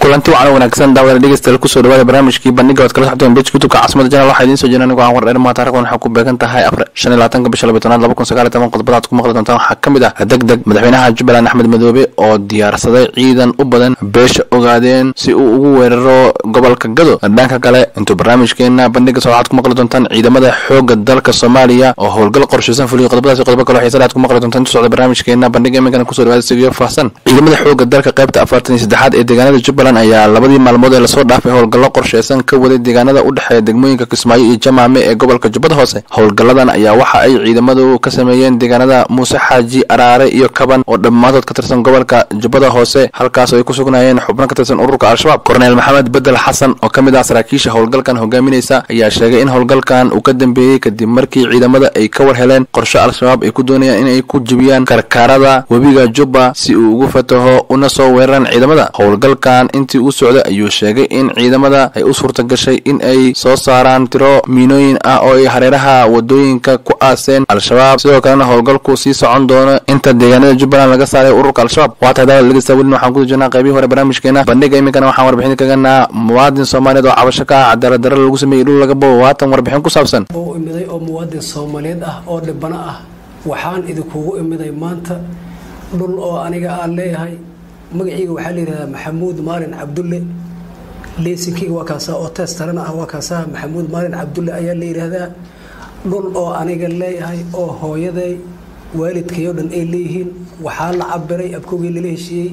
kulanti wacan wanaagsan daawada dhegeystayaal kusoo dhawaada barnaamijkii bandhiga oad kala socdeen bej youtubeka caasimada janal waxaa idiin soo jeeda anigoo aan wardheer maanta arkan waxaa ku beegan tahay afar shan iyo labaatanka bisha labatanaad laba kun sagaal iyo toban qodobada aad ku maqli doontaan waxaa ka mid ah deg deg madaxweynaha jubbaland axmed madoobe oo diyaarsaday ciidan u badan beesha ogaadeen si uu ugu weeraro gobolka gado dhanka kale intuu barnaamijkeena bandhiga soo waxaad ku maqli doontaan ciidamada xooga dalka soomaaliya oo howlgal qorshaysan fuliyo qodobadaasi qodobo kale xiisada aad ku maqli doontaan intuu socda barnaamijkeena bandhiga iminkana kusoo dhawaada sigiyo faahsan ciidamada xooga dalka qaybta afartan iyo saddexaad ee deegaanada jubbaland ayaa labadii maalmood ee lasoo dhaafay howlgallo qorsheysan ka waday deegaanada u dhexeeya degmooyinka kismaayo iyo jamaame ee gobolka jubbada hoose howlgalladan ayaa waxa ay ciidamadu ka sameeyeen deegaanada muuse xaaji araare iyo kaban oo dhammaantood ka tirsan gobolka jubbada hoose halkaas oo ay ku sugnaayeen xubno ka tirsan ururka al-shabaab korneel maxamed bedel xasan oo ka mid ah saraakiisha howlgalkan hogaaminaysa ayaa sheegay in howlgalkan uu ka dambeeyey kadib markii ciidamada ay ka war heleen qorshe al-shabaab ay ku doonayaan inay ku jibiyaan karkaarada webiga jubba si uu ugu fataho una soo weeraraan ciidamada howlgalkan intii uu socday ayuu sheegay in ciidamada ay u suurta gashay in ay soo saaraan tiro miinooyin ah oo ay hareeraha wadooyinka ku aaseen al-shabaab sidoo kalena howlgalku sii socon doono inta deegaanada jubbaland laga saaray ururka al-shabaab waa tahay daawada dhegeysta welina waxaan ku jirnaa qaybihii hore barnaamijkeena bandhiga iminkana waxaan warbixin kaganaa muwaadin soomaaliyeed oo cabasho ka ah cadaalad darra lagu sameeyey dhul laga bobo waatan warbixin ku saabsan u imiday oo muwaadin soomaaliyeed ah oo dhibano ah waxaan idinkugu imiday maanta dhul oo aniga aan leeyahay magaciiga waxaa la yidhahdaa maxamuud maalin cabdulle leesinkeyga waa kaasaa oo teestarana ah waa kaasaa maxamuud maalin cabdulle ayaa la yidhaahdaa dhul oo aniga leeyahay oo hooyaday waalidkayo dhan ay leeyihiin waxaa la cabiray abkoogii lala heshiiyey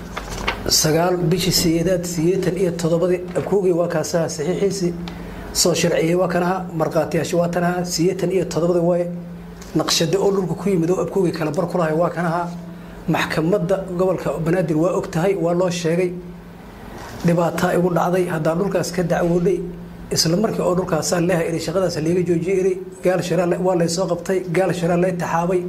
sagaal bishii siyeedaad siyeetan iyo toddobadii abkoogii waa kaasaa saxiixiisii soo sharciyey waa kanaha markhaatiyaasha waa tanaha siyeetan iyo toddobadii waaye naqshade oo dhulka ku yimid oo abkoogii kala bar ku lahay waa kanaha maxkamadda gobolka banaadir waa og tahay waa loo sheegay dhibaataa igu dhacday haddaan dhulkaas ka dacwoodhay isla markii oo dhulkaasaan leehay iri shaqadaas layga joojiyey iri gaal shara waa laysoo qabtay gaal shara lay taxaabay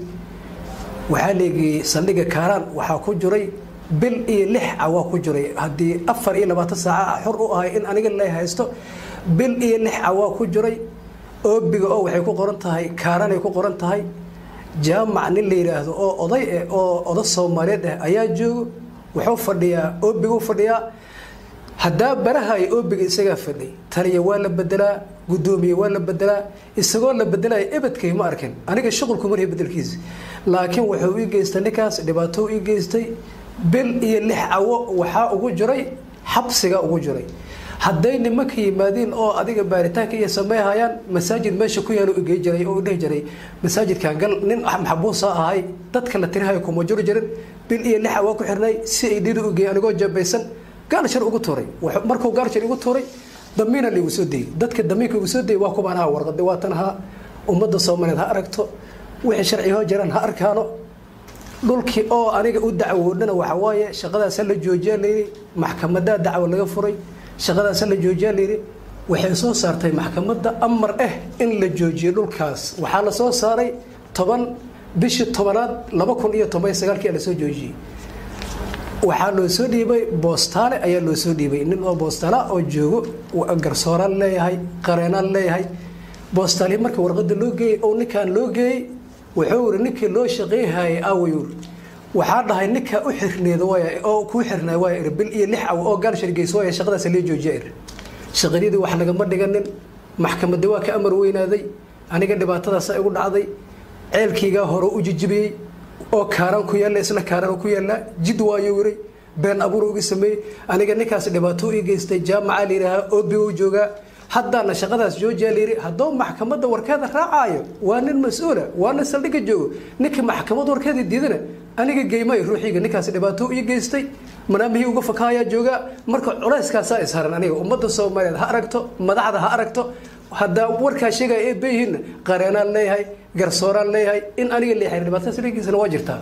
waxaa leegiyey saldhigga kaaraan waxaa ku jiray bil iyo lix cawaa ku jiray haddii afar iyo labaatan saaca xor u ahay in aniga lay haysto bil iyo lix cawaa ku jiray oobiga oo waxay ku qoran tahay kaaraanay ku qoran tahay jaamac nin la yidhaahdo oo oday eh oo oda soomaaliyeed ah ayaa joogo wuxuu fadhiyaa oobigu fadhiyaa haddaa barahayo oobiga isagaa fadhiy taliya waa la bedelaa gudoomiye waa la bedelaa isagoo la bedelaya ebedkay ma arkin aniga shuqulku marya bedelkiisa laakiin wuxuu ii geystay ninkaas dhibaato ii geystay bil iyo lix cawo waxaa ugu jiray xabsiga ugu jiray hadday nimanka yimaadiin oo adiga baaritaanka iyo sameeyhayaan masaajid meesha ku yaalo igey jiray oo dhihi jiray masaajidkan gal nin maxbuusa ahay dadka la tirihayo kuma jiri jirin bil iyo lixa waa ku xirnay si ay dhidu ugeey anigoo jabaysan gaalshar ugu tuuray markuu gaalshar igu tuuray damiina laigu soo dayey dadka damiinka igu soo dayey waa kubaan ahaa warqadi waatan ahaa ummadda soomaaliyeed ha aragto wixii sharciyahoo jiraan ha arkaano dhulkii oo aniga u dacwoodhana waxa waaye shaqadaasa la joojiyaa layidhi maxkamadaa dacwo laga furay shaqadaasa la joojiyaa layidhi waxay soo saartay maxkamadda amar ah in la joojiyo dhulkaas waxaa la soo saaray toban bishii tobanaad laba kun iyo toban sagaalkii lasoo joojiyey waxaa loo soo dhiibay boostaale ayaa loo soo dhiibay nin oo boostaala oo joogo garsooraan leeyahay qareenaan leeyahay boostaali marka warqada loo geeyey oo ninkaan loo geeyey wuxuu iri ninkii loo shaqeyhayay aawayur waxaa dhahay ninkaa u xirneeda waay oo kuu xirnay waay ir bil iyo lix caw oo gaal shargeys waaya shaqadaas lee joojiya ir shaqadiyadii wax lagama dhiganin maxkamadda waa ka amar weynaaday aniga dhibaatadaasa igu dhacday ceelkiigaa hore u jijibiyey oo kaaraan ku yaalla isla kaaraan ku yaalla jid waayo wiray been abuur uga sameeyey aniga ninkaas dhibaato ii geystay jaamaca layidhaahaa oobi u joogaa haddaana shaqadaas joojiyaa layidhi hadduu maxkamadda warkeeda raacaayo waa nin mas-uula waa nin saldhigga joogo ninka maxkamad warkeeda diidana aniga geymay ruuxiga ninkaas dhibaato ii geystay manaamihii uga fakaayaa joogaa marka culayskaasaa isharan aniga ummadda soomaaliyeed ha aragto madaxda ha aragto haddaa warkaa sheegaya ee beyihiinna qareenaan leeyahay garsooraan leeyahay in aniga leeyahay dhibaatada saldhiggiisana waa jirtaa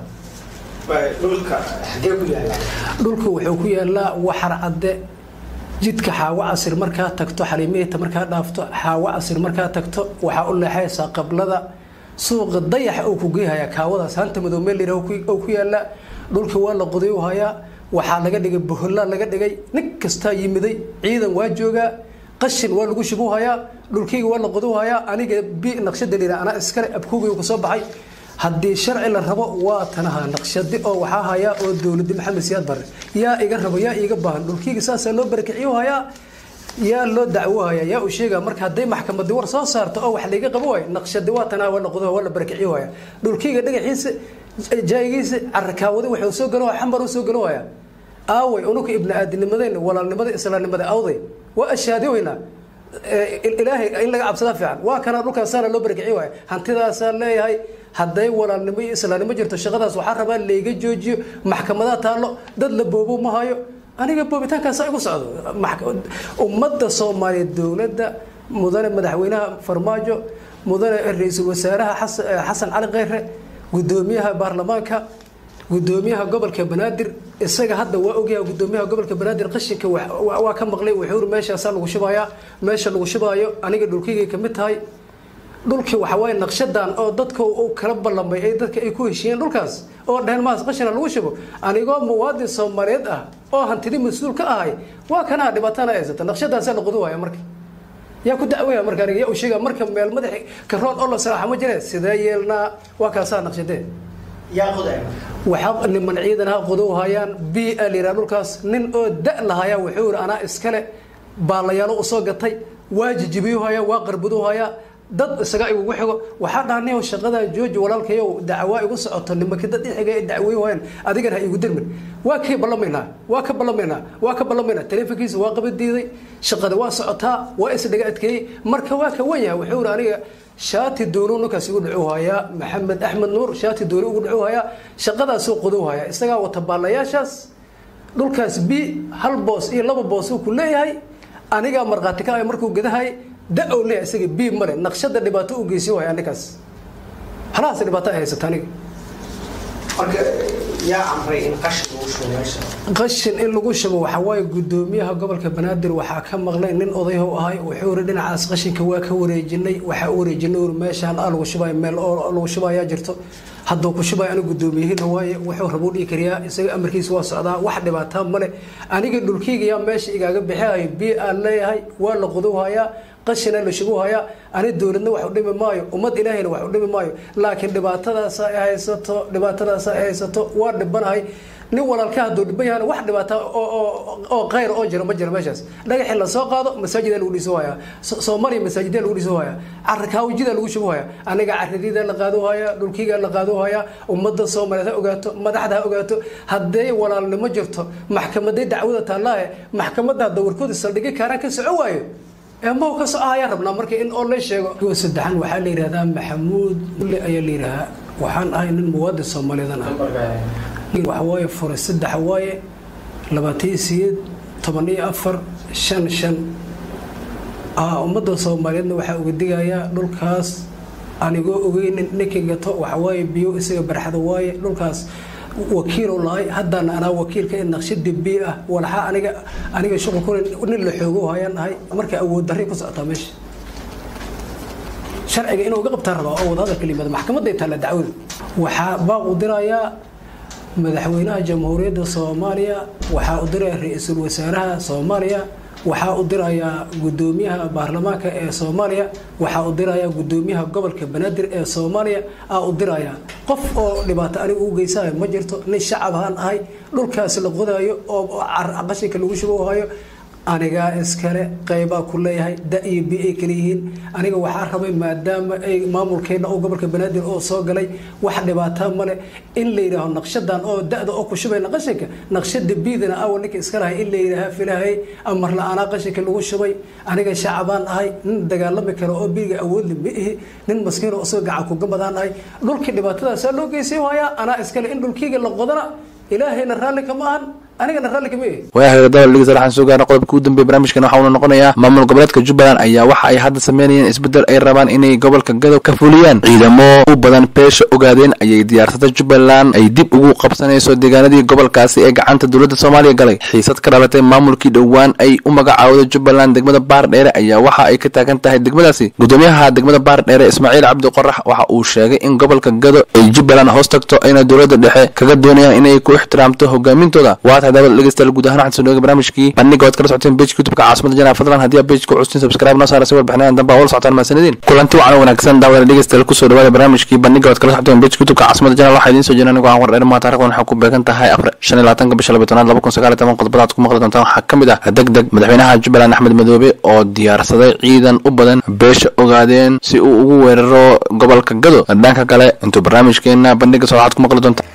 dhulka wuxuu ku yaalaa waxar cadde jidka xaawo casir markaa tagto xaliimihita markaa dhaafto xaawo casir markaa tagto waxaa u leexaysaa qablada suuqa dayaxa uu ku geehayaa kaawadaas hanta madow meel layidhah oo ku yaallaa dhulka waa la qoday u hayaa waxaa laga dhigay bohollaa laga dhigay nin kastaa yimiday ciidan waa joogaa qashin waa lagu shubu hayaa dhulkayga waa la qodu hayaa aniga bi naqshada layidhah anaa iskale abkoogay ka soo baxay haddii sharci la rabo waa tanaha naqshadi oo waxaa hayaa oo dowladda maxamed siyaad bare yaa iga rabo yaa iiga baahan dhulkiyga saasaa loo barakiciyo hayaa yaa loo dacwohaya yaa uu sheega marka hadday maxkamadii war soo saarto oo wax layga qabo waayo naqshadi waa tanaha waa noqdo waa la barakiciyo haya dhulkiyga dhagaxiisa jaayigiisa carakaawada wuxuu soo galo xambar u soo galo haya aaway unuka ibni aadinimadeen walaalnimada islaamnimada awday waa ashaadi weynaa ilaahay in laga cabsadaa fiican waa kana dhulkaasaana loo barakiciyo waaya hantidaasaa leeyahay hadday walaalnimo iyo islaamnimo jirto shaqadaas waxaa rabaa layga joojiyo maxkamadaha taallo dad la boobo ma hayo aniga boobitaankaasa igu socdo ummadda soomaaliyeed dowladda mudane madaxweynaha farmaajo mudane ra-iisul wasaaraha xasan cali kheyre gudoomiyaha baarlamaanka gudoomiyaha gobolka banaadir isaga hadda waa ogyaha gudoomiyaha gobolka banaadir qashinka waa ka maqlay wuxuu meeshaasaa lagu shubayaa meesha lagu shubaayo aniga dhulkaygay kamid tahay dhulkii waxawaaye naqshadan oo dadka uu kala ballamay ee dadka ay ku heshiiyeen dhulkaas oo dheheen maas qashina lagu shubo anigoo muwaadin soomaaliyeed ah oo hantidi mas-uul ka ahay waa kanaa dhibaatana haysata naqshadaasaa la qudu waaya marka yaa ku dacwaya marka aniga yaa u sheega marka meel madaxi karoon oo la salaaxa ma jireen sidee yeelnaa waa kaasaa naqshadee waxaa niman ciidan ha qodow hayaan b a layidhaha dhulkaas nin oo da lahayaa wuxuu yidhi anaa iskale baalayaalo u soo gatay waa jijibiyu hayaa waa qarbudu hayaa dad isaga igugu xigo waxaa dhahanay shaqadan jooji walaalkayow dacwaa igu socoto nimanka dad ixiga ay dacweey hayaan adigana ha igu dirmin waa kay ballamaynaa waa ka ballamaynaa waa ka ballamaynaa taleefonkiisa waa qaba diiday shaqada waa socotaa waa isdhaga adkeeyey marka waa ka wan yahay wuxuu yidhi aniga shaati dooni ninkaas igu dhacu hayaa maxamed axmed nuur shaati dooni ugu dhacu hayaa shaqadaasuu qodow hayaa isagaa wata baalayaashaas dhulkaas b hal boos iyo laba boos uu ku leeyahay anigaa markhaati ka ah markuu gadahay da-ow leeyahay isaga b male naqshada dhibaato u geysi haya ninkaas halahaas dhibaato ay haysata aniga qashin in lagu shubo waxaa waaye gudoomiyaha gobolka banaadir waxaa ka maqlay nin odayhow ahay wuxuu iri dhinacaas qashinka waa ka wareejinay waxaa u wareejinay uri meeshaan a lagu shubay meel oo lagu shubayaa jirto hadduu ku shubay aniga gudoomiyahina waaye wuxuu rabuu dhigi kariyaa isaga amarkiisa waa socdaa wax dhibaataa male aniga dhulkeyga yaa meesha igaaga bixihayo b aan leeyahay waa la qudow hayaa qashina la shugu hayaa ani dowladna wax u dhimi maayo ummad ilaahayna wax u dhimi maayo laakiin dhibaatadaasa ay haysato dhibaatadaasa ay haysato waa dhibanahay nin walaalka hadduu dhiban yahana wax dhibaata oo khayr oo jira ma jira meeshaas dhagaxii la soo qaado masaajida lagu dhiso hayaa soomaaliya masaajida lagu dhiso hayaa carakaawjida lagu shubo hayaa aniga caradida la qaado hayaa dhulkiga la qaado hayaa ummadda soomaaliyeed ha ogaato madaxda ha ogaato hadday walaalnimo jirto maxkamaday dacwada taallaahe maxkamadda hadda warkooda saldhigi kaaraan ka soco waayo eemahu ka soco ayaa rabnaa marka in oo la sheego saddexan waxaa la yidhahdaa maxamuud mulle ayaa la yidhahaa waxaan ahay nin muwaadin soomaaliyeedan ah waxa waaye fure saddex waaye labaatan siyeed toban iyo afar shan shan ummadda soomaaliyeedna waxaa uga digayaa dhulkaas anigoo ogeynin ninka gato waxawaaye biyo isaga barxada waaye dhulkaas wakiil lahay haddana anaa wakiilka in naqshadii bi ah walaxa aniga aniga shuqul ku nin la xoogo hayaan ahay marka awood darri ku socotaa meesha sharciga inuu uga qabtaan rabaa oo wadahadalka limada maxkamaday taalla dacwadu waxaa baaq u dirayaa madaxweynaha jamhuuriyadda soomaaliya waxaa u diraya ra-iisul wasaaraha soomaaliya waxaa u dirayaa gudoomiyaha baarlamaanka ee soomaaliya waxaa u dirayaa gudoomiyaha gobolka banaadir ee soomaaliya aa u diraya qof oo dhibaato aniga u geysayo ma jirto nin shacab haan ahay dhulkaas la qodayo oo qashinka lagu shubohayo anigaa iskale qaybaa ku leeyahay da iyo bi ay kala yihiin aniga waxaa rabay maadaama ay maamulkeena oo gobolka banaadir oo soo galay wax dhibaataa male in la yidhaaho naqshadan oo da-da oo ku shubayna qashinka naqshada biidana awa ninka iska lahay in la yidhaaha filahay amar la-aanaa qashinka lagu shubay aniga shacabaan ahay nin dagaalami karo oo biiga awoodli ma ihi nin maskiin oo isagoo gacan kugamadaan ahay dhulkii dhibaatadaasaa loo geysay hayaa anaa iskale in dhulkiiga la qodana ilaahayna raalli kama ahan anigana raalli kama ihi waayaha dabaldhigeysa waxaan soo gaarna qodobka ugu dambeeye barnaamijkan waxa uuna noqonayaa maamul goboleedka jubbaland ayaa waxa ay hadda sameynayeen isbeddel ay rabaan inay gobolka gadow ka fuliyaan ciidamo u badan beesha ogaadeen ayay diyaarsatay jubbaland ay dib ugu qabsanayso deegaanadii gobolkaasi ee gacanta dowladda soomaaliya galay xiisad ka dhalatay maamulkii dhowaan ay u magacaawday jubbaland degmada baar dheere ayaa waxa ay ka taagan tahay degmadaasi gudoomiyaha degmada baar dheere ismaaciil cabdi qorax waxa uu sheegay in gobolka gado ay jubbaland hoos tagto ayna dowladda dhexe kaga doonayaan inay ku ixtiraamto hogaamintooda waa tahay daawada dhegeystayaal guud ahaan waxaan soo dhawaaga barnaamijkii bandhiga ood kala socoteen page youtubeka caasimada janaa fadlan haddii aad pageka custin subscribe noo saara si warbixinadan dambe aa ula socotaan mahadsanidin kulanti wacan wanaagsan daawada dhegeystayaal kusoo dhawaada barnaamijkii bandhiga ood kala socoteen page youtubeka caasimada janaa waxaa idiin soo jeena anigoo aan war dheer maa taarikhdan waxaa ku beegan tahay afar shan iyo labaatanka bisha labiy tobnaad laba kun sagaal iyo toban qodobada aad ku maqli doontaan waxaa ka mid ah deg deg madaxweynaha jubbaland axmed madoobe oo diyaarsaday ciidan u badan beesha ogaadeen si uu ugu weeraro gobolka gado dhanka kale intuu barnaamijkeena bandhiga soo waxaad ku maqli doontaan